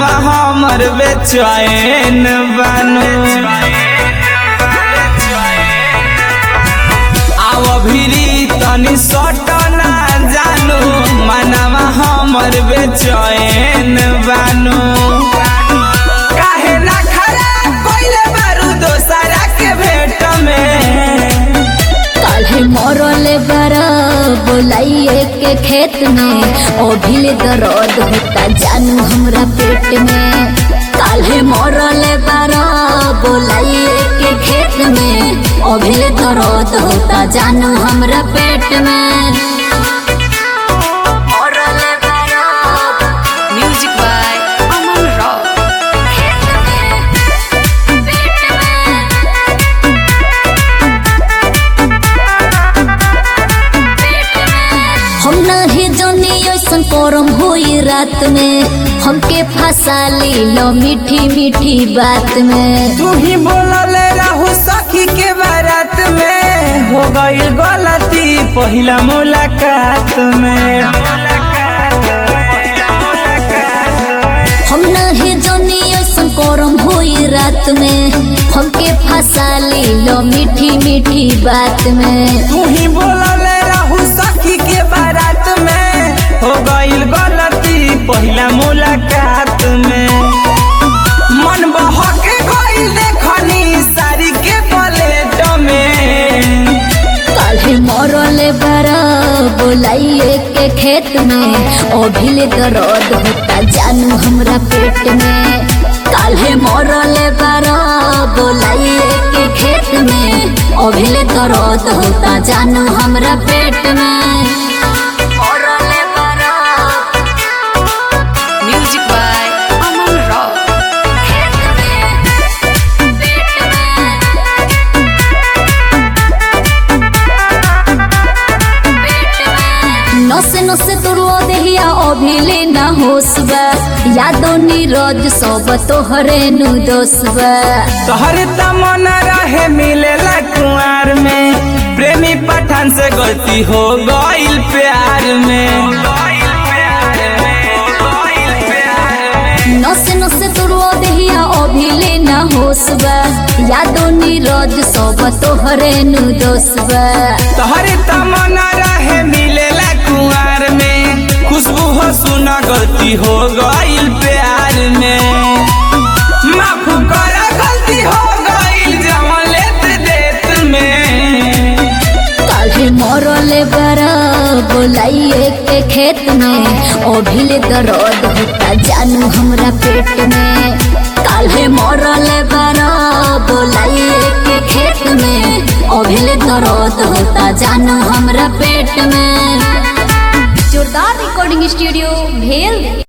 मनवा हमर बेचैन बानू आव भिरी तनी सटना जानू मनवा हमर बेचैन बानू काहे ना खरा कोइले बारू दोसरा के भेट में काल्हे मरले बारा बोलाइए के खेत में अभिले दर्द होता जानू हमरा पेट में काल्हे मरले बारा बोलाइए के खेत में अभिले दर्द होता जानू हमरा पेट में मरले बारा Music by Aman Rock. खेत में पेट में हम नहीं जानी ऐसन करम होई रात में हमके फंसा ली लो मीठी मीठी बात में तू ही बोलले रहू सखी के बारात में हो गई गलती पहिला मुलाकात में हम नहीं जानी ऐसन करम होई रात में हमके फंसा ली लो मीठी मीठी बात में तू ही बोलले रहू सखी के बारात में हो गई गलती पहिला मुलाकात में मन बहके गई देखनी सारी के पलेट में काल्हे मरले बारा बोलाइए के खेत में अभिले दर्द होता जानू हमरा पेट में काल्हे मरले बारा बोलाइए के खेत में अभिले दर्द होता जानू हमरा पेट में मरले बारा Music by Aman Rock. खेत में पेट में नसे नसे तुरो देहिया अभिले न होसबा यादो नीरज सब तोहरे नु दोसबा तोहर तमन्ना रहे मिलेला कुआर में प्रेमी पठान से गलती हो गईल प्यार में नसे नसे तुरो देहिया अभिले न होसबा यादो नीरज सब तोहरे नु दोसबा तोहर तमन्ना रहे मिलेला कुआर में खुशबू हो सुना गलती हो गईल प्यार में माफ कर गलती हो गईल जवन लेत देत में काल्हे मरले बारा बोलाइए के खेत में अभिले दर्द होता जानू हमरा पेट में काल्हे मरले बारा बोलाइए के खेत में अभिले दर्द होता जानू हमरा पेट में जोरदार रिकॉर्डिंग स्टूडियो भेल